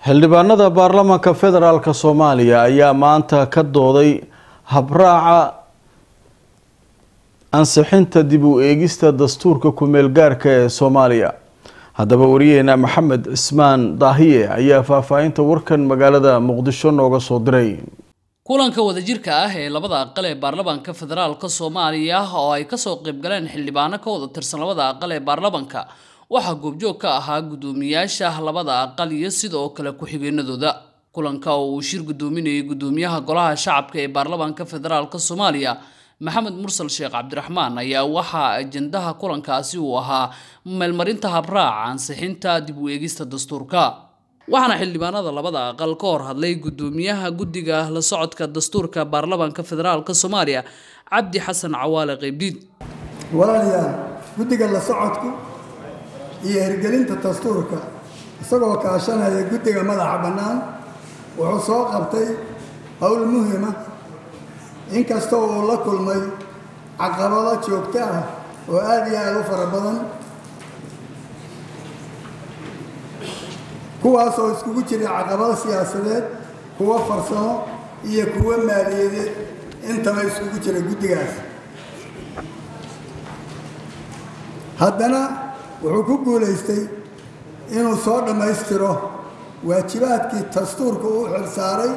xildhibaanada baarlamaanka federaalk soomaaliya ayaa maanta ka dooday habraaca ansixinta dib u eegista dastuurka ku-meel gaarka ee soomaaliya haddaba wariyaheena maxamed cismaan daahiye ayaa faahfaahinta warkan magaalada muqdisho nooga soo diray kulanka wadajirka ah ee labada aqal ee baarlamaanka federaalka soomaaliya oo ay kasoo qaybgaleen xildhibaano ka wada tirsan labada aqal ee baarlamaanka waxaa goobjoog ka ahaa guddoomiyaasha labada aqal iyo sidoo kale ku-xigeenadooda kulanka oo uu shir guddoominayay guddoomiyaha golaha shacabka ee baarlamaanka federaalka soomaaliya maxamed mursal sheekh cabdiraxmaan ayaa waxaa ajendaha kulankaasi uu ahaa meelmarinta habraaca ansixinta dib u eegista dastuurka waxaana xildhibaanada labada aqal ka hor hadlay guddoomiyaha guddiga la socodka dastuurka baarlamaanka federaalka soomaaliya cabdi xasan cawaale qeybdiid walaalayaal guddiga la socodku iyo hirgelinta dastuurka isagoo kaashanaya guddiga madaxa bannaan wuxuu soo qabtay howl muhima inkastoo uu la kulmay caqabado joogto ah oo aada iyo aada u fara badan kuwaas oo iskugu jira caqabado siyaasadeed kuwo farsamo iyo kuwo maaliyadeed intaba iskugu jira guddigaas haddana wuxuu ku guulaystay inuu soo dhammaystiro waajibaadkii dastuurka uu xilsaaray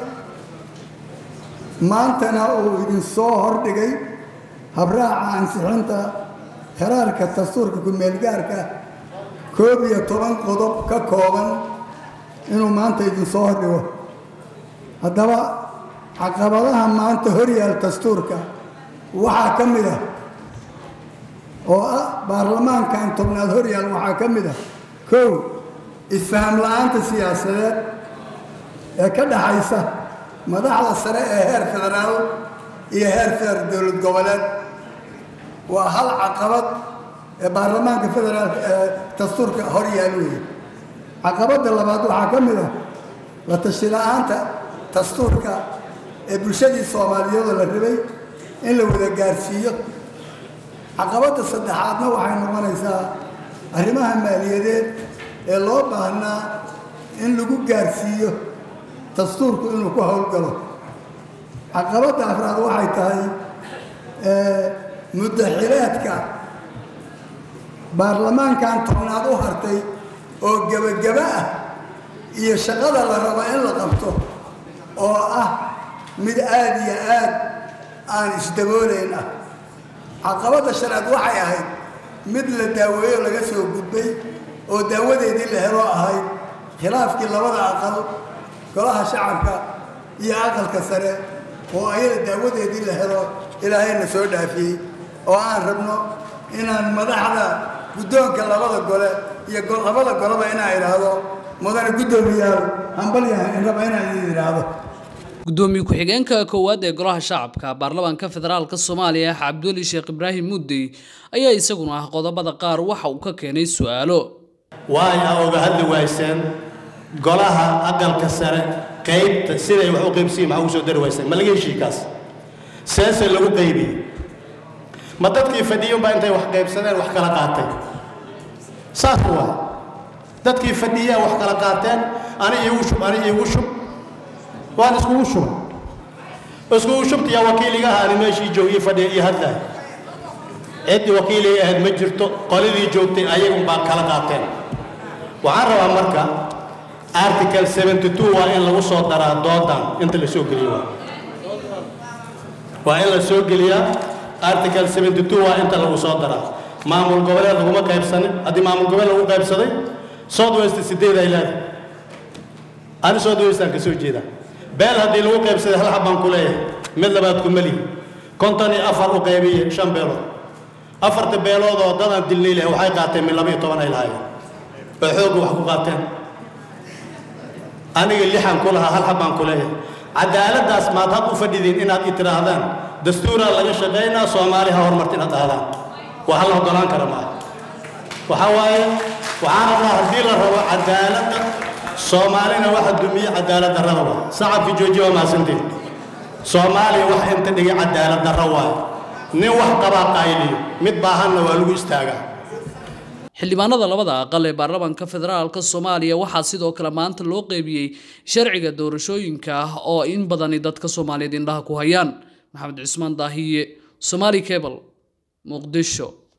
maantana uu idinsoo hordhigay habraaca ansixinta qaraarka dastuurka ku-meelgaarka koob iyo toban qodob ka kooban inuu maanta idinsoo hordhigo haddaba caqabadaha maanta horyaal dastuurka waxaa ka mid ah oo ah baarlamaankan tobnaad horyaal waxaa ka mid ah kow isfaham la-aanta siyaasadeed ee ka dhaxaysa madaxda sare ee heer federaal iyo heer feer dowlad goboleed waa hal caqabad ee baarlamaanka federaalk ee dastuurka hor yaal weeye caqabadda labaad waxaa ka mid ah la tashi la-aanta dastuurka ee bulshadii soomaaliyeedoo la rabay in la wada gaarsiiyo caqabadda saddexaadna waxay noqonaysaa arrimaha maaliyadeed ee loo baahnaa in lagu gaarsiiyo dastuurku inuu ku howlgalo caqabadda afraad waxay tahay muddaxileedka baarlamaankan tobnaad u hartay oo gebageba ah iyo shaqada la rabo in la qabto oo ah mid aada iyo aad aan isdaboolayn ah caqabadda sharcad waxay ahayd mid la daaweeyo laga soo gudbay oo daawadeedii la helo ahayd khilaafkii labada aqal golaha shacabka iyo aqalka sare oo ayada daawadeedii la helo ilaahayna soo dhaafiyey oo aan rabno inaan madaxda guddoonka labada gole iyo labada goleba inaan idhaahdo mudane guddoomiyaal hambalyahan raba inaan idin idhaahdo guddoomiye ku-xigeenka koowaad ee golaha shacabka baarlamaanka federaalka soomaaliya cabdiweli sheekh ibraahim muddey ayaa isaguna ah qodobada qaar waxa uu ka keenay su-aalo waaya oga hadli wayseen golaha aqalka sare qaybta siday wax u qaybsiyin maxaa ugu soo dari wayseen ma laga heshii kaas seese lagu qaybiyey ma dadkii fadhiyunbaa intay wax qaybsadeen wax kala qaatay saas waa dadkii fadhiyaa wax kala qaateen ani iigu shub ani iigu shub waan iskugu shubay iskugu shubtiyaa wakiiligaha ani meeshii joogiyey fadhiya iyo hadlaay ciddii wakiiligay ahayd ma jirto qoladii joogtay ayagun baa kala qaateen waxaan rabaa marka article seventy two waa in lagu soo daraa doodan inta la soo geliyo waa waa in la soo geliyaa article seventy two waa inta lagu soo daraa maamul goboleed laguma qaybsanin haddii maamul goboleed lagu qaybsaday south west sideed ay leedahay ani south westaan ka soo jeedaa beel haddii lagu qaybsaday hal xabbaan ku leeyahay mid labaad ku melihi konton iyo afar u qaybiye shan beelood afarta beelood oo dadaan dilnay leh waxay qaateen min laba iyo toban ay lahaayeen oo xoogga wax ku qaateen aniga lixan ku lahaa hal xabbaan ku leeyahay cadaaladdaas maad had u fadhidiin inaad i tidhaahdaan dastuuraa laga shaqaynaa soomaali ha horumarta inaad dhahdaan waa hal ogolaan kara maaha waxaa waaye waxaan rabnaa haddii la rabo cadaaladda soomaalina waxa dumiye cadaalad darrada waa sacabkii joojiya waa mahadsantiin soomaaliya wax inta dhigay cadaalad darro waaye nin wax qabaa qayliyo mid baahanna waa lagu istaagaa xildhibaanada labada aqal ee baarlamaanka federaalka soomaaliya waxaa sidoo kale maanta loo qeybiyey sharciga doorashooyinka ah oo in badani dadka soomaaliyeed indhaha ku hayaan maxamed cismaan daahiye somaali cable muqdisho